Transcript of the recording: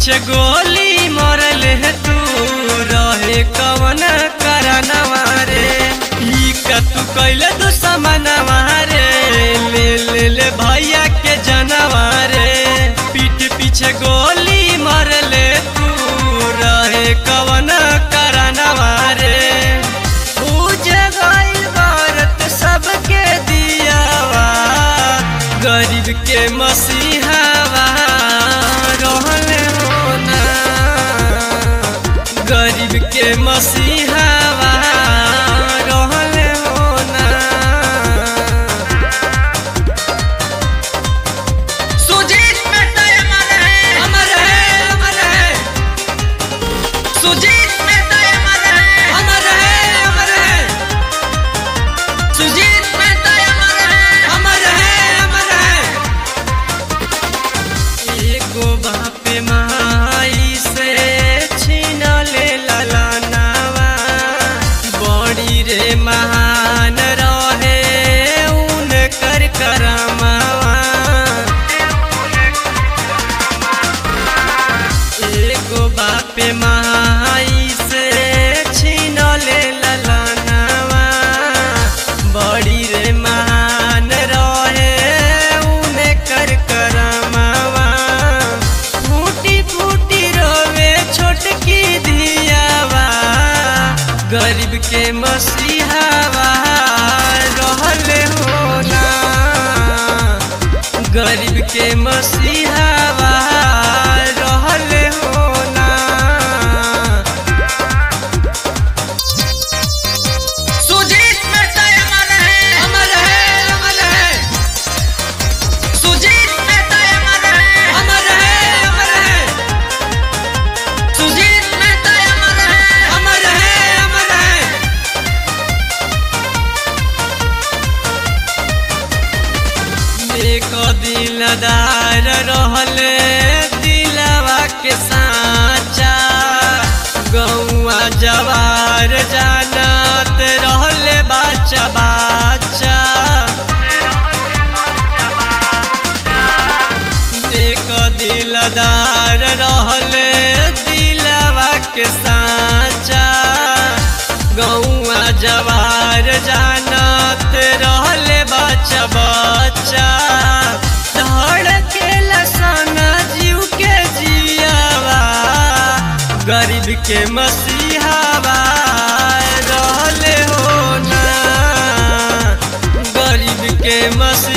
पीछे गोली मरल है तू रहे कवन करनवा रे ई का तू कैले तू समनवा रे ले ले ले भैया के जनवा रे पीठ पीछे गोली मरल तू रहे कवन करनवा रे पूजे गइल भारत सबके दियावा गरीब के मसीहावा रहले होना गरीब के मसीहावा रहले होना सुजीत मेहता अमर है अमर है अमर है सुजीत मेहता अमर है अमर है अमर है सुजीत मेहता अमर है अमर है अमर है एगो बाप माई से छीन ले ललनावा बड़ी रे महान रहे उनकर करमावा एगो बाप माई से छीन ले ललनावा बड़ी रे महान रहे उनकर करमावा फूटी फूटी रोवे छोटकी धियावा गरीब के मसीहावा रहले होना गरीब के मसीहावा रहले होना सुजीत मेहता अमर है अमर है अमर है सुजीत मेहता अमर है अमर है अमर है सुजीत मेहता अमर है अमर है अमर है एक दिलदार रहले दिलवा के साचा गौआ जवार जानत रहले बाचा बाचा एक दिलदार रहले दिलवा के साचा गौआ जवार जानत रहले बच्चा बच्चा धड़के लसना जीव के जियावा गरीब के मसीहावा रहले होना गरीब के मसीहा